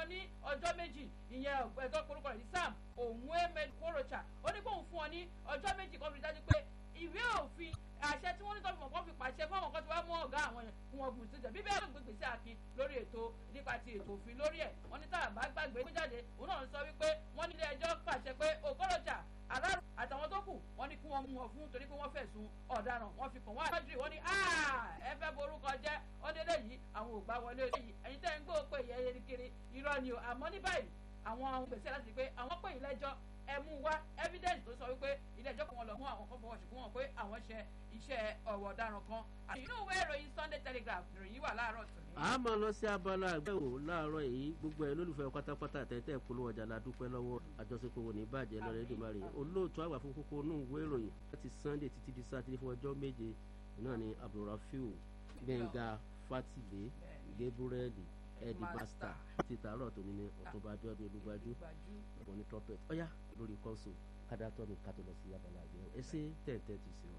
wọn ní ọjọ́ méjì ìyẹn ẹ̀tọ́ korúkọ rẹ̀ ní sam òun emed korocha ó ní kóun fún wọn ní ọjọ́ méjì kan fi dájú pé ìwé òfin àṣẹ tí wọ́n ní tọ́fìmọ̀ kan fi pàṣẹ fún àwọn kan tí wọ́n mú ọ̀gá àwọn yẹn fún wọn gùn síjẹ bíbẹ́ àgbè gbèsè akin lórí ètò nípa ti ètò òfin lórí ẹ̀ wọ́n ní tá a bá gbàgbé gbé jáde òun náà sọ wípé wọ́n ní ilé ẹjọ́ pàṣẹ pé òkọ́rọ̀jà aláàrú àtàwọn tó kù wọ́n ní kí wọ́n mú wọn fún torí pé wọ́n fẹ̀sùn ọ̀daràn wọ́n fi kàn wọ́n àjọyọ̀ wọ́n ní ẹ fẹ́ borúkọ jẹ́ wọ́n délé yìí àwọn ò gbà wọlé yìí ẹ̀yin tẹ́ ń gbọ́ pé ìyẹn yẹn kiri irọ́ ni o àmọ́ ní báyìí àwọn gbèsè láti pé àwọn pè yín lẹ́jọ́ ẹ mú wá evidence tó sọ wípé ilé ẹjọ́ kan wọn lọ mú àwọn kan fọwọ́ ṣùgbọ́n wọn pé àwọn ṣe iṣẹ́ ọ̀wọ̀ ọ̀daràn kan inú ìwé ìròyìn Sunday Telegraph ìròyìn wà láàárọ̀ tòní. a máa lọ sí abala àgbẹ̀wò láàárọ̀ yìí gbogbo ẹ̀ lólùfẹ́ pátápátá tẹ́tẹ́ polówó ọjà la dúpẹ́ lọ́wọ́ àjọṣepọ̀ wò ní bàjẹ́ lọ́rẹ́ Èdùmàrè olóòtú àgbà fún kókó inú ìwé ìròyìn láti Sunday títí di sátidé fún ọjọ́ méje náà ni Abdulrafiu Gbẹ̀ngà Fátìlé Gabriel Eddie Master ti tààrọ̀ tó ní ní ọ̀túnba Abíọ́dún Olúgbájú ọ̀bọ̀n ní trumpet ọ̀yá lórí kọ́ńsù kádàtọ́ mi kátó lọ sí abala àgbẹ̀wò ẹ ṣe tẹ̀ǹtẹ̀ tì sí wa.